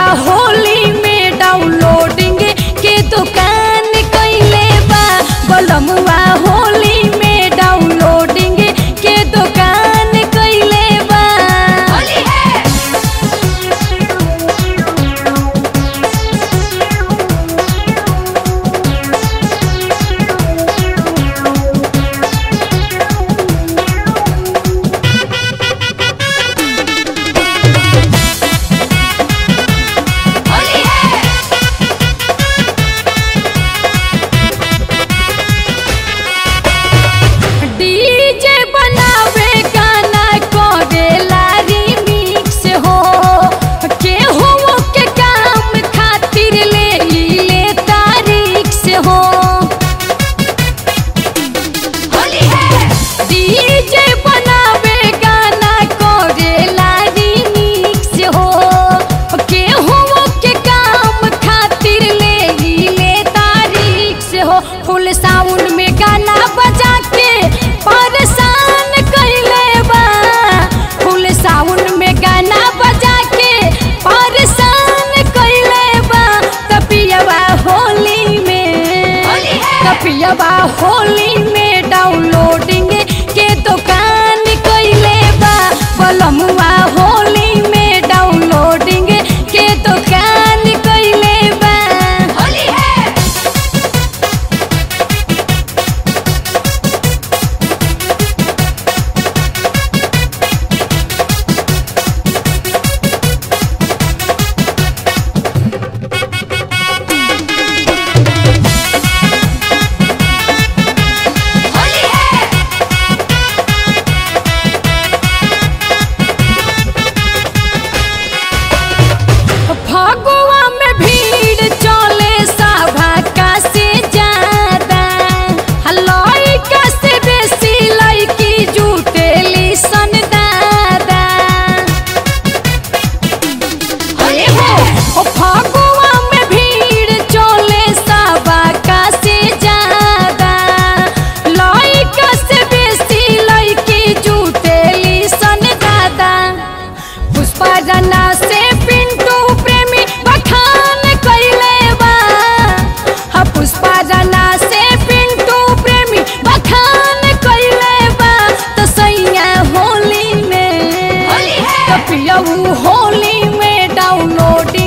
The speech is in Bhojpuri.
होली में डाउनलोडिंग के दुकान कैले बा बलमुआ होली में डाउनलोडिंग के दुकान कैले बा होली है होली है डीजे बनावे गाना करेला रिमिक्स हो के हो के काम खातिर ले ई ले तारीख से हो होली है डीजे बनावे गाना करेला रिमिक्स हो के हो के काम खातिर ले ई ले तारीख से हो फुल साउंड में गाना बजा के परेशान कैले बा फुल साउंड में गाना बजा के परेशान कैले बा तपियवा होली में होली है। तपियवा होली में डाउनलोडिंग के दुकान कैले बा बलमुआ होली में डाउनलोडिंग के दुकान कैले बा होली है होली है फगुआ में भीड़ चले सभा का से ज्यादा हलई का से बेसी लड़की जुटेली सन दादा होली है ओ फगुआ में भीड़ चले सभा का से ज्यादा लड़का से बेसी लड़की जुटेली सन दादा पुष्पा जना से पिंटू प्रेमी बखान कैले बा हा पुष्पा जना से पिंटू प्रेमी बखान कैले बा तो सैया होली में होली है। तो पियऊ होली में डाउनलोडिंग